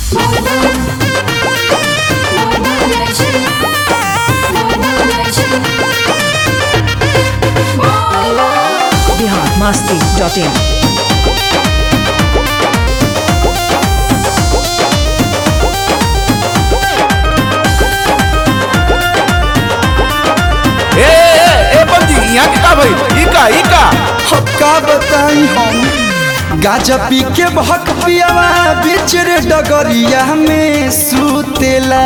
Bihar Masti dot in ए ए ए बमजी यहाँ के का भाई ई का ई का अब का बताई हम गाजा पी के भक पियावा बीच रे डगरिया में सुतेला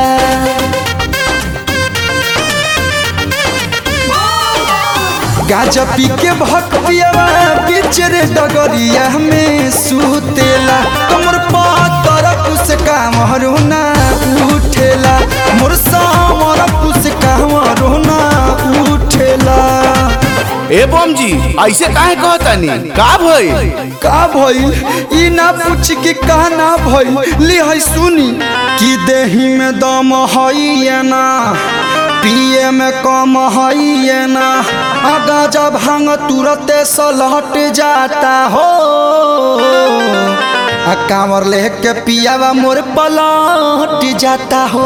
गाजा पी के भक पियावा बीच रे डगरिया में सुतेला कमर पातर कुछ काम रोना उठेला मोर सामर कुछ काम रोना उठेला ए बमजी ऐसे काहे कहतानी का भई का भइल ई ना पूछ के का ना भइल ले है सुनी कि देही में दम हई या ना पिए में कम हई या ना आगा जब भांग तुरते सलहट जाता हो आ कांवर लेके पियावा मोर पलट जाता हो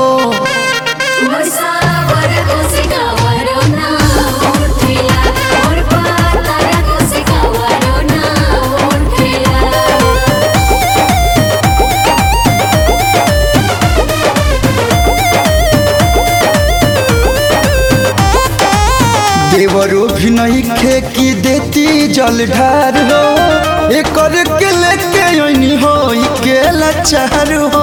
देवरो भी नहीं खे की देती जल ढार हो एकर के लेके ओनी हो के लाचार हो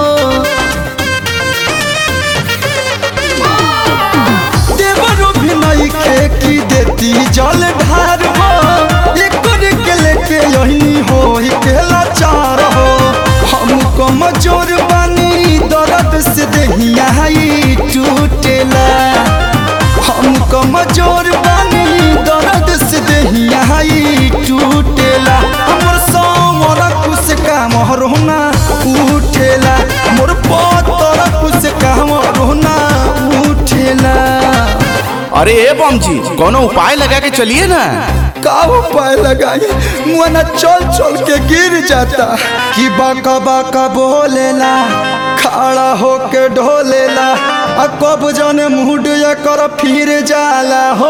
देवरो भी नहीं खे की देती जल ढार हो एकर के लेके ओनी हो के लाचार हो हम कमजोर बानी दर्द से देहिया ही टूटेला हम कमजोर बानी दर्द से देहिया ही टूटेला हमर समर कुछ काम रोना उठेला मोर पतर कुछ काम रोना उठेला अरे ए बमजी कोनो उपाय लगा के चलिए ना का उपाय लगाई मुआना चल चल के गिर जाता कि बाका बाका बोलेला खड़ा होके ढोलेला आ कब जाने मुड कर फिर जाला हो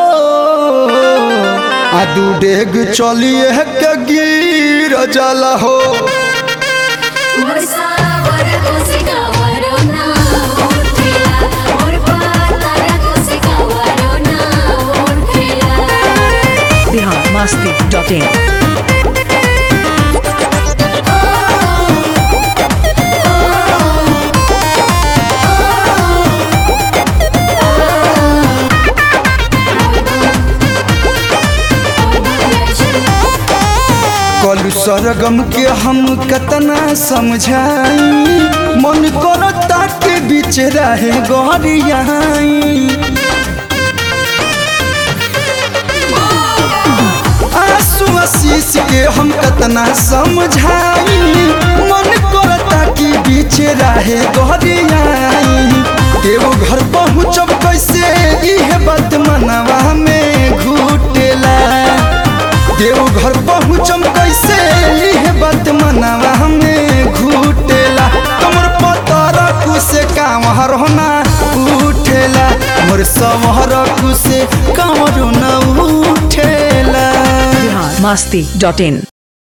आ दू डेग चलिए के गिर जाला हो बिहार मस्ती डॉट इन कलू सरगम के हम कतना समझाई मन करता के बीच रहे गहरियाई आंसू आशीष के हम कतना समझाई मन करता कि बीच रहे गहरियाई एगो घर पहुँचब कैसे इहे बात मनवा में घुटेला देव घर पहुँचम कैसे इहे बात मनवा में घुटेला कमर पतर कुसे काम हरना उठेला मोर समहर कुसे काम न उठेला बिहार मस्ती डॉट इन